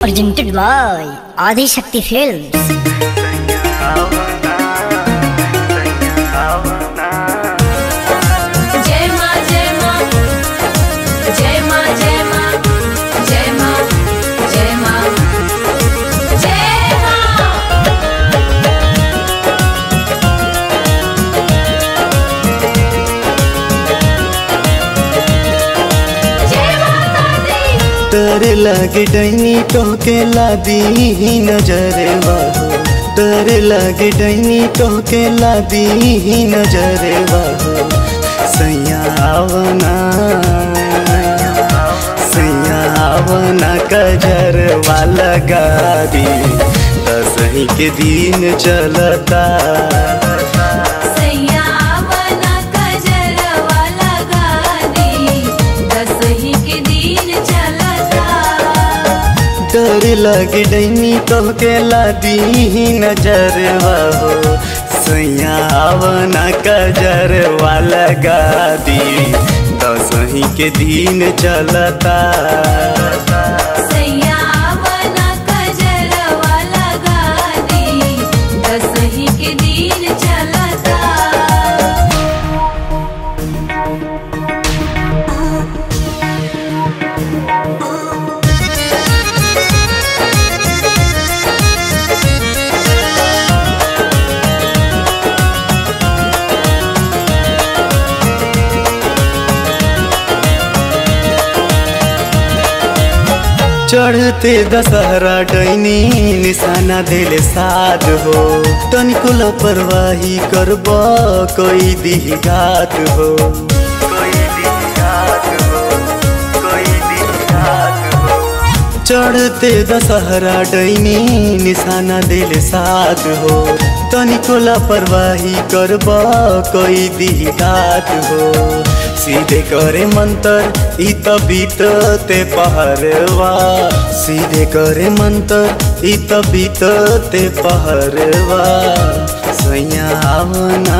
presented by Adi Shakti Films. जय माँ जय माँ जय माँ जय माँ जय माँ जय माँ जय माँ जय माता दी डर लागे डैनी टोके लादी नजर बाहो डर लागे डैनी टोके लादी नजर बाहो सैयावना सैयावना कजर वाला गादी दसही के दिन चलता सैया बना कजरवा लगा दी दसही के दिन चलता डर लगे डैनी तोहके लादी नजर हो सैयावना कजर वाला गादी दसही के दिन चलता सैया बना कजरवा लगा दी दसही के दिन चलता चढ़ते दशहरा डैनी निशाना दिल साध हो तनिको लापरवाही करब कोई दिघात हो कोई दिघात हो कोई दिघात हो चढ़ते दशहरा डैनी निशाना दिल साथ हो तनिको लापरवाही करब कोई दिघात हो सीधे करे मंतर ई त बीतते पहरवा सीधे करे मंतर ई त बीतते पहरवा सैया आवना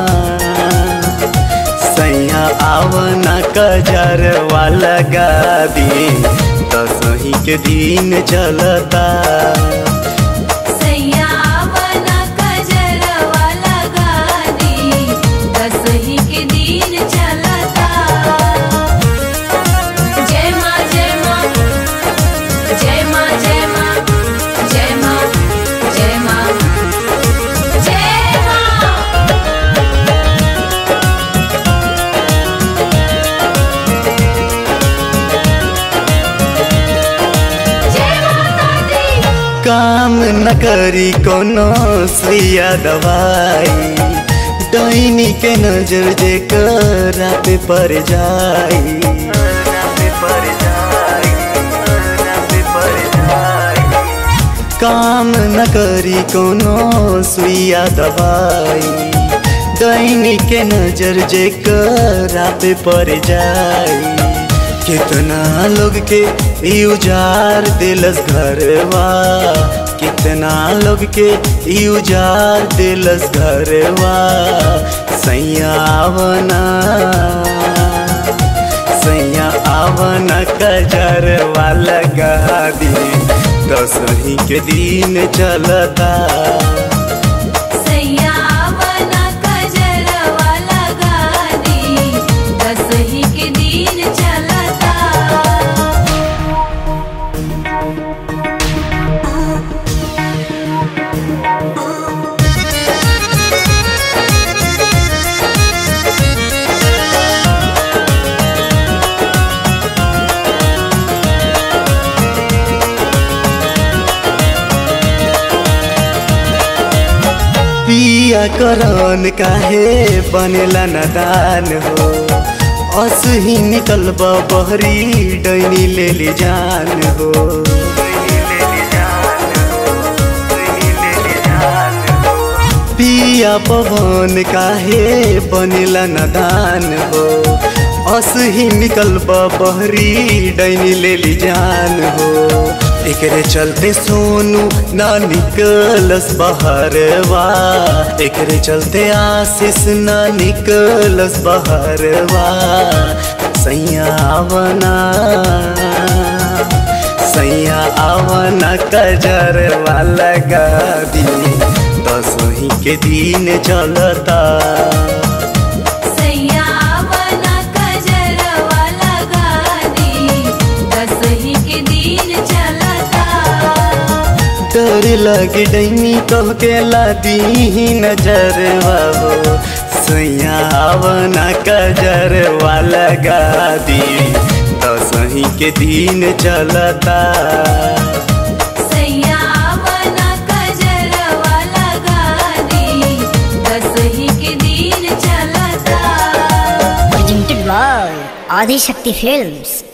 सैया आवना कजर वाला गादी दसही के दिन चलता सैया बना कजरवा लगा दी दसही के दिन चलता जय माँ जय माँ जय माँ जय माँ जय माँ जय माँ जय माँ जय माता दी काम न करी कोनो सुइया दवाई डैनी के नजर जे रात पर जाई काम न करी कोनो सुइया दवाई दैनी के नजर जे रात पर जाई कितना लोग के ई उजार दिलस घरवा कितना लोग के ई उजार दिलस घरवा सैया आवना सैया आवना कजर वाला गादी दसही के दिन चलता सैया बना कजरवा लगा दी दसही के दिन चलता पिया करन काहे बनेला नदान हो असही निकलब बहरी डैनी लेली जान हो पिया पवन काहे बनेला नदान हो असही निकलब बहरी डैनी लेली जान हो एकरे चलते सोनू ना निकलस बहरवा एकरे चलते आशीष ना निकलस बहरवा सैया बना सैया आवन कजर वाला गादी दसही के दिन चलता सैया आवना कजरवा लगा दी दसही के दिन चलता डर लगे डैनी कह के लादी नजर हो सैया आवन कजर वाला गादी दसही के दिन चलता सैया आवना कजरवा लगा दी दसही के दिन चलता presented by Adi Shakti Films.